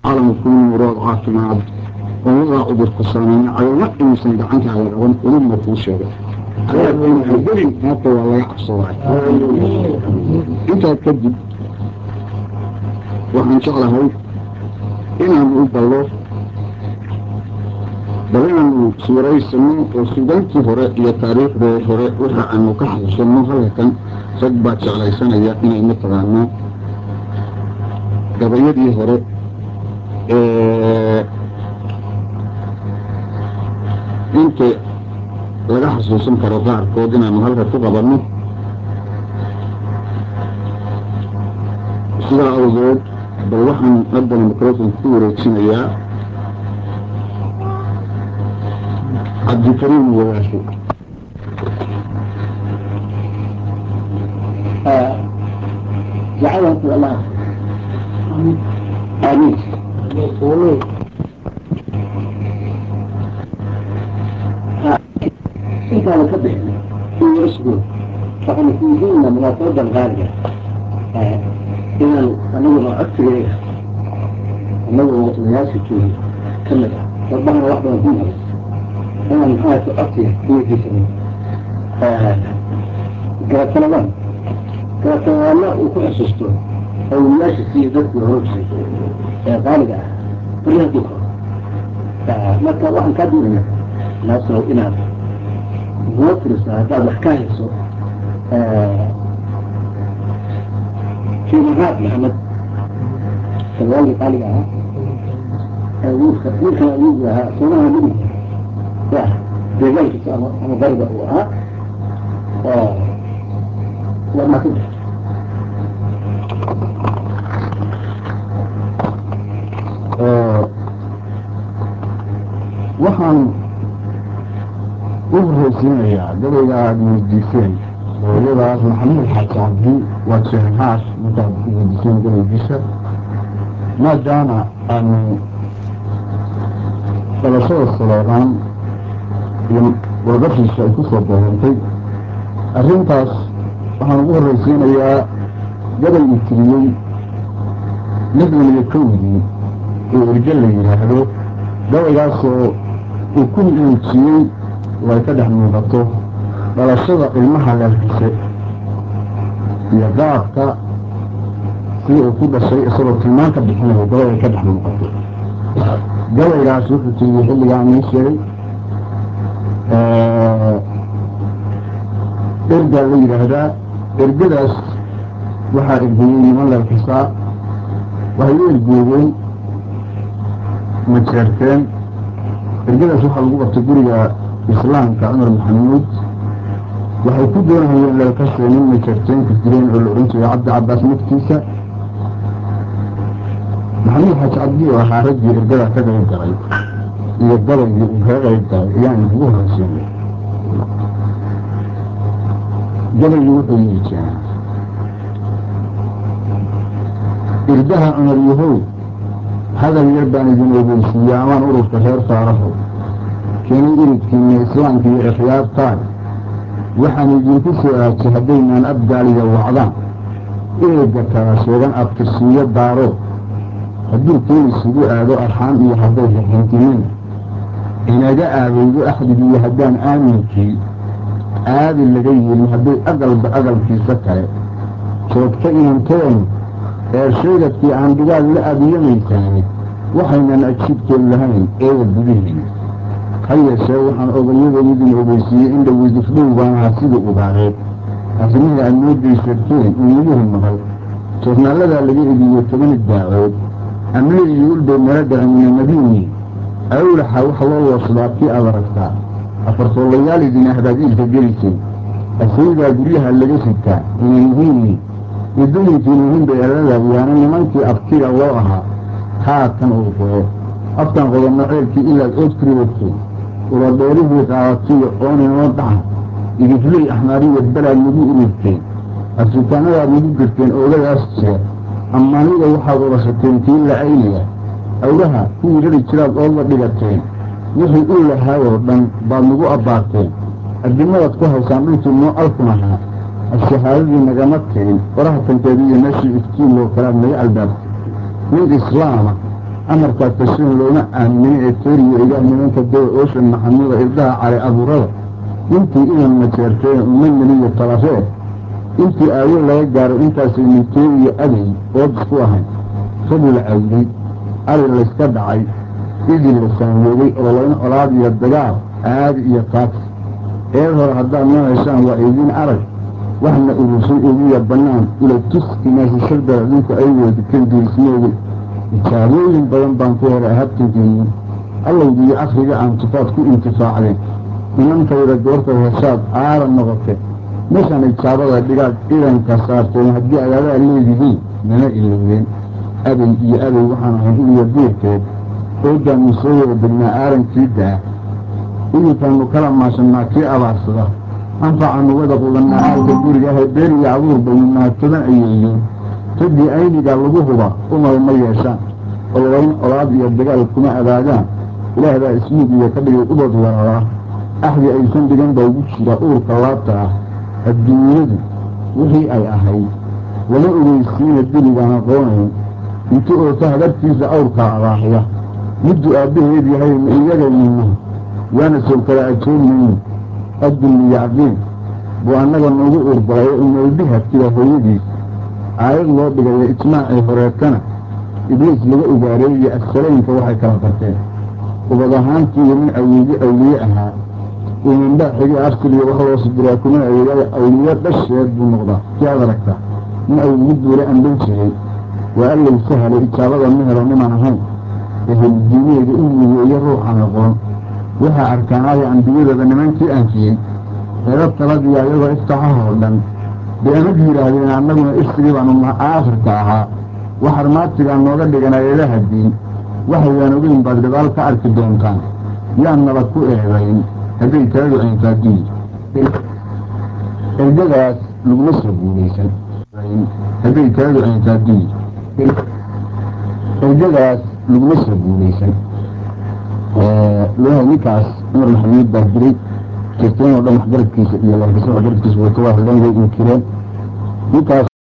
calamku murood caafimaad oo wadaa cudurku saameyna cagama inuusan gacantaada qaban uluma kuu sheegay gelin maanta waa laga cabsaday intaa kadib waxaan jeclahay inaanu u ballo bal inaanu suuraysano oo sugaantii hore iyo taariikhdee hore waxa aanu ka xasuusanno halkan rag baa jeclaysanaya inay mataqaanaa gabayadii hore inta laga xasuusan karo qaarkood inaanu halka ku qabanno sidaa awgeed bal waxaan haddana microfonka ku wareejinayaa cabdikariim wadaasho جعلهم في الله آمين آمين إنت أنا كبه في رسمه فأنا في ديننا من الطرد الغالية إذا أنا أكثر إليها أنا الناس في كمل ربنا واحدة منها بس أنا من حالة أطيع في جسمي قالت سلام قالت والله وكل حسستون أو الناس في ذات الرجل غالبا كلها ذكر فما كان واحد كبير ناس لو إنا موترس هذا حكاية سو في مرات محمد سلوالي قال لها ويلك ويلك ويلك صنعها مني يا بذلك أنا ضربة ها لما كنت waxaan u horeysiinayaa gabayga aada weydiiseen hooyadaas maxamuud xaaji cabdi waa jeexaas markaad weydiiseen gabaygiisa maadaama aanu dhalashada saloodaan iyo warqashiisa ay ku soo boorantay arrintaas waxaan ugu horreysiinayaa gabay uu tiriyey lixdan iyo kowdii oo erge la yidhaahdo gabaygaasoo uu ku muujiyey way ka dhex muuqato dhalashada ilmaha leelkise iyo qaabka si uu ku dhashay isagoo tilmaan ka bixinayo gabayay ka dhex muuqato gabaygaas wuxuu tiriyey xilligaan ii sheegay ergaa la yidhaahdaa ergadaas waxaa ergeeyey niman leelkisaa waxay u ergeeyeen majeerteen ergadaas waxaa lagu qabtay guriga islaamka cumar maxamuud waxay ku doonahayeen leelkasee nin majeerteenka jireen oo la odhan jiray cabdi cabaas naftiisa maxamuud xaaji cabdi oo ahaa raggii ergadaa ka qayb galay iyo gabaygii uu kaga qayb galay ayaan ugu horeysiinay gabaygii wuxuu yii jeenaa irdaha cumar yahow hadal yar baan idin ogeysiiya amaan ururka reer faaraho keenay iridkiinna islaamka iyo ikhyaartaan waxaan idinku soo aajay haddaynaan abgaaliga wacdaan eega kala sheegan abtirsiiyo daaro hadduu keen isugu aado arxaan iyo hadday raxintimin inaga aadaydo axdigiiyo haddaan aaminkii aadi laga yeelin hadday aqalba aqalkiisa kale joogta inanteenu eer sheegadkii aan dhigaal la aadiyamaysaani waxaynan ajibtood lahayn eega gudihiin ha yeeshee waxaan ogayadan idin ogeysiiyey in dhaweydifdhow baan ahaa sida ubaareed arrimihii aad noo daysarteen iimuhu maqal joornaaladaa laga ediyo toban daacood amle iyo ulbay nala dhacimina madiini awlaxa wax loo woosadaa kii aad aragtaa afartoolayaal idin ahdaadiilka gelisay asaydaa guryaha laga sitaa inayhiini idooyinkiina hinbayalada yaana nimankii abtiga loo ahaa haatan uu qodo afkan qodanno ceelkii ilaad ood kuriwagtay uladheerihii qaadatiyo ooninoo dhaca idifley axmaariya balaad nagu ururteen afrikaanadaad nagu girteen oogadaas jeer ammaanida waxaad urashateen kii la-aynaya awlaha kuwii rari jiraad oodla dhigateen wixii u lahaayoo dhan baad nagu abbaarteen addimadaad ku haysaan dhulkii noo alkun ahaa ashahaadadii nagama tegin faraha tankeeda iyo meeshii iftiin loo kalaad naga albaabtay nin islaama amarkaa tashin looma aaminin ee teriyo ilaah nimanka dawa ooshan maxamuda irdaha cali abuurada intii idan majeerteen uma neliyo talafee intii aawo laga gaaro intaasay nitee iyo aday ood isku ahayn ragi la cawday ari layska dhacay idil la saanwoogay ololayn olaad iyo dagaal aadi iyo taagsi eed hore haddaad noo heshaan waa idiin arag waxna urusay ugiya bannaan ula tus inaasishada adinku ay weedikan dirismoogi ijaabooyin badan baan ku helay habtankeeni allowgiiyo akhriga aan tufaad ku intifaacdeen inantayda goortay heshaad aara noqote meeshaan ijaabada dhigaad idanka saarteen haddii agaadaa leedihiin mana ilowdeen aday iyo aday waxaan ahayn uliya diirkeed oodaannu soo wada degnaa aarankii daa idinkaannu kala maashannaa kii abaarsada anfacaannu wada qudannaa aalka guriga ahay beer iyo abuur baynu mahadsadan ayeeyeen raggii aynigaa lagu huba umar ma yeeshaan ololayn olaad iyo dagaal kuma adaagaan ilaahbaa ismiigiya ka dhigay ubad wararaa axdi aysan dhigan baa ugu jira uurka laabta ah adduunyadu wixii ay ahayd lama ogeysiina diligaan aqoonayn inti oota hagartiisa awrkaa abaaxya middu aabbaheed yahay ma iyagaynina waana sow kala ajoogmayni addulli yacqiin buu annaga noogu uurbalay oo noolbiha tira hooyadiis aayad loo dhigayo ijmaacii horeetana ibliis laga ogaareeye assalaynka waxay kala barteen ubad ahaantiiyo nin awliye awliye ahaa imanbaa xigi arsiliyo wax loo sidiraa kuma adeegaya awliye dhasheed buu noqdaa si aad aragtaa nin awliye duule amban jiray waa allay sahalay ijaabada ma helo niman ahayn ehelidiineeda u migeeyo ruuxan aqoon waxaa arkaanaya ambiyadooda nimankii aanfiyey eeda taladiya iyagoo iftaxahoo dhan bay amad yidhaahdeen annaguna irsigii baanu aakhirka ahaa wax armaatigaa nooga dhigan eedaha diin waxaydaan ogeyn baad gadaal ka arki doontaan yaan nabad ku eedayn hadday taladu ayntaadiyi ergadaas laguma soo guulaysan hadday taladu ayntaadiyi ergadaas laguma soo guulaysan loohay ninkaas cumar maxamuud baa diray jirteen oo dhan waxgaradkiisa iyo laakiin waxgaradkiisa way ka waa hadleen way inkireen ninkaas